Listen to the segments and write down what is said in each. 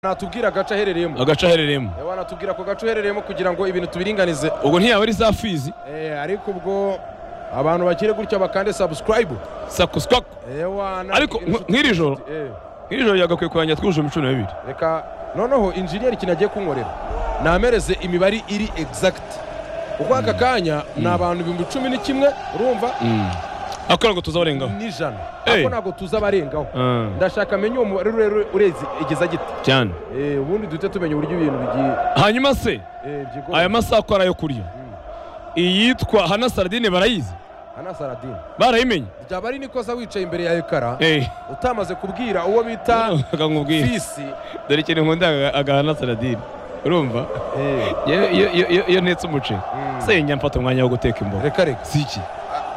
natubwira agace aherereyemo agace aherereyemo Eh, wanatubwira ako gace uherereyemo kugira ngo ibintu tubiringanize ubwo ntiyaba ari za fizi Eh, ariko ubwo abantu bakire gutya bakande subscribe sakusikwaku Eh, wana- Ariko nk- nk'iri joro? Eh, nk'iri joro yagakwiye kurangirira twujuje imicuna bibiri reka noneho injiniyeri ikintu agiye kunkorera namereze imibare iri exact kuko aka kanya ni abantu ibihumbi cumi n'ikimwe urumva ako ntabwo tuzabarengaho n'ijana Eh. ariko ntabwo tuzabarengaho Ah, ndashaka amenye uwo mubare rero urezi igeza gito cyane Eh, ubundi duhite tumenya uburyo ibintu bigiye hanyuma se eh, byigomba. aya masaha ko ari ayo kurya iyitwa hana saradine barayizi Ana Saladin barayimenye byaba ari nikoza wicaye imbere ya ekara Eh, utamaze kubwira uwo bita akankubwira fisi dore ikintu nkunda agahana saradine urumva Eh, Iyo- iyo- iyo iyo- iyo ntetse umuceri Mm. se njya mfata umwanya wo guteka imboga reka reka si iki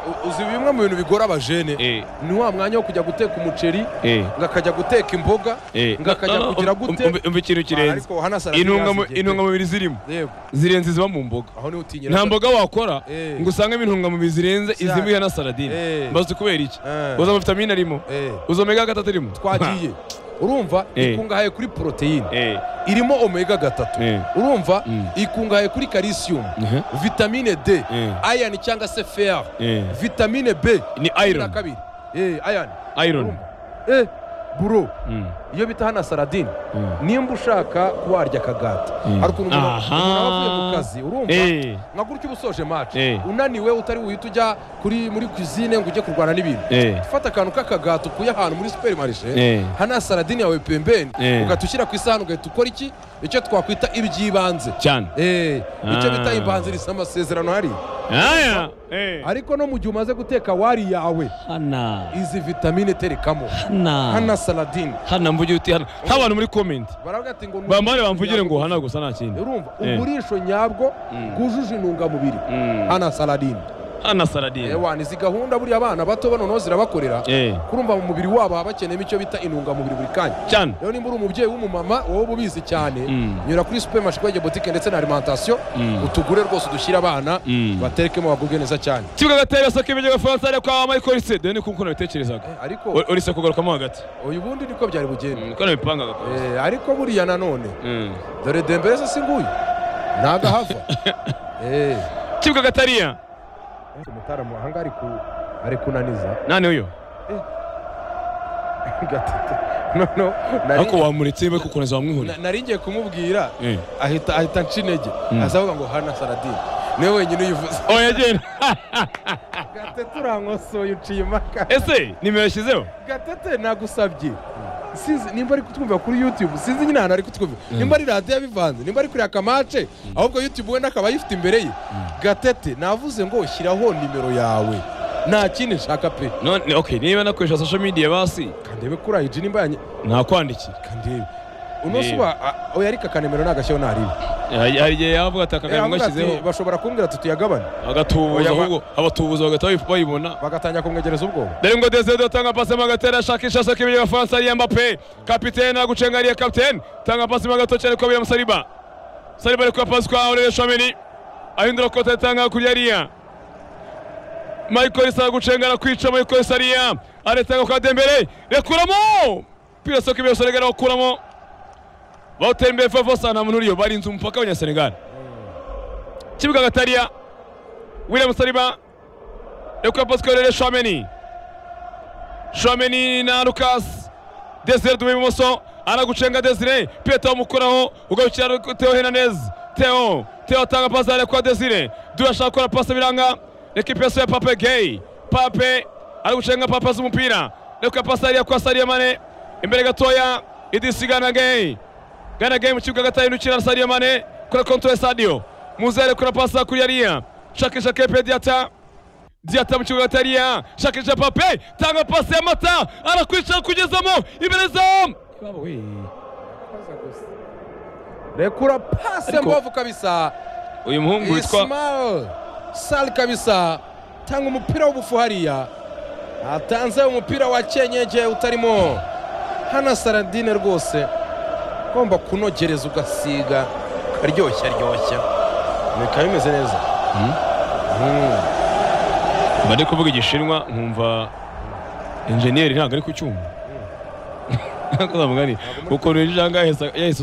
U- uzi bimwe mu bintu bigora abajene Eh, ni wa mwanya wo kujya guteka umuceri eh, ngakajya guteka imboga eh. ngakajya No, no, kugira um- um- gute? um- umva ikintu kirenze ariko hano Saladin Intungamu- yazigete. intungamubiri zirimo yego zirenze iziba mu mboga aho niho utinyira nta mboga wakora Eh. ngo usangemo intungamubiri zirenze Cyane. izimbiha na saradine Eh. mbazi kubera iki Eh. uza amavitamine arimo Eh, uza omega gatatu irimo twagiye urumva Eh. ikungahaye kuri poroteyine Eh, irimo omega gatatu Eh. urumva Mm. ikungahaye kuri calcium Mhm. vitamine d Eh. iron cyangwa se fer eh. vitamine b ni na iron kabiri Eh, iron iron Eh, buro Mm. iyo bita hana saradine Mm. nimba ushaka kuba warya akagati Mm. hari ukuntu umuntu Aha. umuntu aba avuye mu kazi urumva Eh. nka gutya uba usoje match Eh. unaniwe utari buhite ujya kuri muri cuisine ngo ujye kurwana n'ibintu Eh. fata akantu k'akagati ukuye ahantu muri superimarishe Eh. hana saradine yawe pembeni Eh. ugahita ushyira ku isahani ugahita ukora iki icyo twakwita iby'ibanze cyane Eh, icyo bita Ah. imbanziriza amasezerano hari aya Eh. ariko no mu gihe umaze guteka wari yawe hana izi vitamine terekamo hana hana saladine hana mvuge uti hana nk'abantu muri comment baravuga ati ngo ni bambare bamvugire ngo uburisho hana gusa nta kindi urumva Eh. uburisho nyabwo Mm. bwujuje intungamubiri Mm. hana saladine hana saradine ewana izi gahunda buriya abana bato bano noneho zirabakorera Eh. kurumva mu mubiri wabo haba bakeneyemo icyo bita intungamubiri buri kanya cyane rero nimba uri umubyeyi w'umumama wowe uba ubizi cyane Mm. nyura kuri supermarché kwegeye butike ndetse na alimentation Mm. utugure rwose udushyire abana Mm. batekemo bagubwe neza cyane ikibuga gateye gasaka ibijya gafaransa ariko kwa Michael Olise dore ni kuko nabitekerezaga Eh, ariko O- Olise kugarukamo hagati uyu bundi niko byari bugende niko nabipangaga kose Eh, ariko buriya nanone Mm. dore dembere se singuye ntago ahava Eh, ikibuga gatariya umutaramu aha ngaha ari ku- ari kunaniza nani uyo gatatu noneho nari- ariko wamuretse we kuko neza wamwihurira na- nari ngiye kumubwira Eh. ahita ahita nca intege aza avuga ngo hana saradine niwe wenyine uyivuze oya genda gatete urankosoye uciye impaka ese nimero yashyizeho gatete nagusabye sinzi nimba ari kutwumva kuri youtube sinzi nyine ahantu ari kutwumva nimba ari radiyo yabivanze nimba ari kuri akamace ahubwo youtube wenda akaba ayifite imbere ye gatete navuze ngo shyiraho nimero yawe nta kindi nshaka pe none okay niba nakoresha social media basi kandebe kuri ayiji nimba yanye nakwandikira kandebe uno Niba. suba a- oya ariko akanemero nagashyeho ntaribe hari hari igihe yavuga ati aka kantu ati ngashyizeho bashobora kumbwira ati tuyagabane agatubuza Oya, ba- ahubwo abatubuza bagahita bayibona bagatangira kumwegereza ubwoba dore ngo dezede atanga pasi mu gatera ashakisha ashaka ibintu gafaransa ariya mbape kapitene agucenga ariya kapitene atanga pasi mu gato cyane ko abiyama saliba saliba ari kuya pasi kwa orere shomeni ahindura kote atanga kuri ariya michael isa gucenga arakwica michael isa ariya aratanga kwa dembere rekuramo pira soko ibyo senegal bakuramo bawutera imbere favo sana muntu uriyo barinze umupaka w'abanyasenegal kibuga gatariya william saliba rekuya pasi kwa orere shomeni Shomeni na Lucas Desire duwe ibumoso aragucenga Desire Peta umukuraho ugarukira Theo Hernandez Theo Theo atanga pasi ariko kwa Desire Dura ashaka gukora pasi biranga ekipe yose ya Pape Gay Pape aragucenga Pape azi umupira reka pasi ariya kwa Sadio Mane imbere gatoya Idrissa Gana Gay Gana Gay mu kibuga gatahindukira na Sadio Mane kuri kontra Sadio Muze arekura pasi kuri Yariya shakisha Kepe Diata Diata mu kibuga tariya shakisha Pape tanga pasi ya mata arakwicara kugezamo imbere zamu rekura pasi Ariko- mbavu kabisa uyu muhungu witwa Ismail Sal kabisa tanga umupira w'ubufu hariya atanze umupira wa kenyeje utarimo hana saradine rwose ugomba kunogereza ugasiga ukaryoshya ryoshya bikaba bimeze neza Mm. mba ndi kuvuga igishinwa nkumva enjeniyeri ntabwo ari ku cyuma mugani ukuntu yinjira angahe yahise